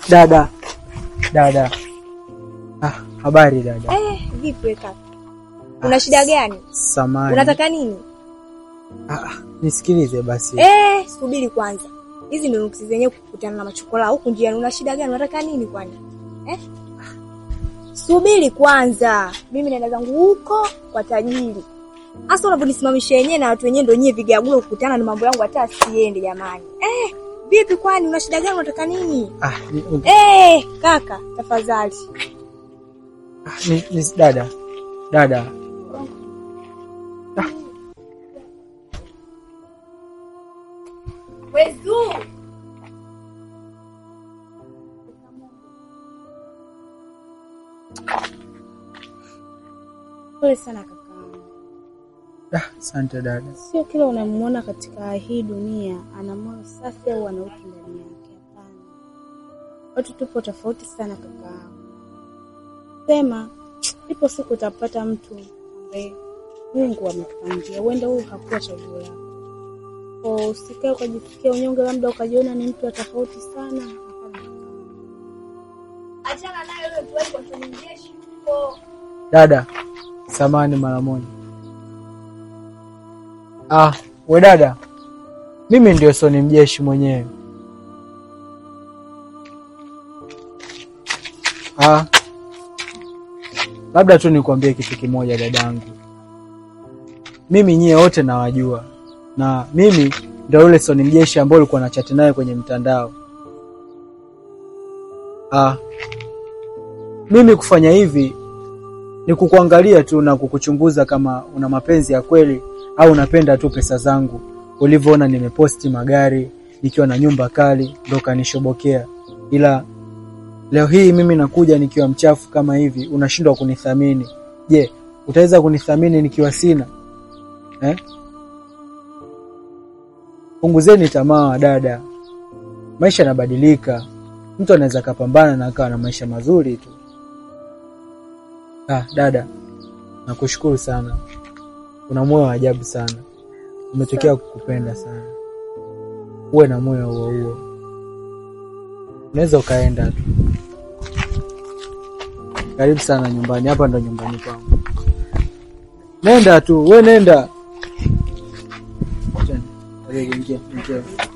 Dada, dada. Ah, habari dada. Eh, vipi we kaka? Una shida gani? Samani. Unataka nini? Ah, ah, nisikilize basi. Eh, subiri kwanza. Hizi ndio nuksi zenyewe kukutana na machokola huku njiani. Una shida gani? Unataka nini kwani? Eh? Subiri kwanza. Mimi naenda zangu huko kwa tajiri. Hasa unavyonisimamisha yenyewe na watu wenyewe ndio nyie vigagulo kukutana na mambo yangu hata siende jamani. Eh, vipi kwani una shida gani? Unataka nini? Ah, ni, ni, Eh, kaka, tafadhali. ah, ni, ni, dada. Dada. Wezu. Pole sana kakaangu. Ah, asante dada. Sio kila unamwona katika hii dunia ana moyo safi au ana utu ndani yake. Hapana, watu tupo tofauti sana kakaangu. Sema ipo siku utapata mtu ambaye Mungu amekupangia, huenda huyu hakuwa chaguo lako. Kwa usikae ukajisikia unyonge, labda ukajiona ni mtu wa tofauti sana. Hapana. Achana nayo ile tuwai kwa tuninjeshi huko. Dada, samani mara moja. Ah, we dada. Mimi ndio Soni mjeshi mwenyewe. Ah. Labda tu nikwambie kitu kimoja dadangu. Mimi nyie wote nawajua. Na mimi ndio yule Soni mjeshi ambaye ulikuwa na chati naye kwenye mtandao. Ah. Mimi kufanya hivi ni kukuangalia tu na kukuchunguza kama una mapenzi ya kweli au unapenda tu pesa zangu. Ulivyoona nimeposti magari nikiwa na nyumba kali ndo kanishobokea, ila leo hii mimi nakuja nikiwa mchafu kama hivi, unashindwa kunithamini. Je, utaweza kunithamini nikiwa sina eh? Punguzeni tamaa dada, maisha yanabadilika. Mtu anaweza kapambana na akawa na maisha mazuri tu. Ah, dada, nakushukuru sana. Una moyo wa ajabu sana. Umetokea kukupenda sana. Uwe na moyo huo huo. Unaweza ukaenda tu. Karibu sana nyumbani. Hapa ndo nyumbani kwangu. Nenda tu, we nenda. Karibu, ingia, ingia.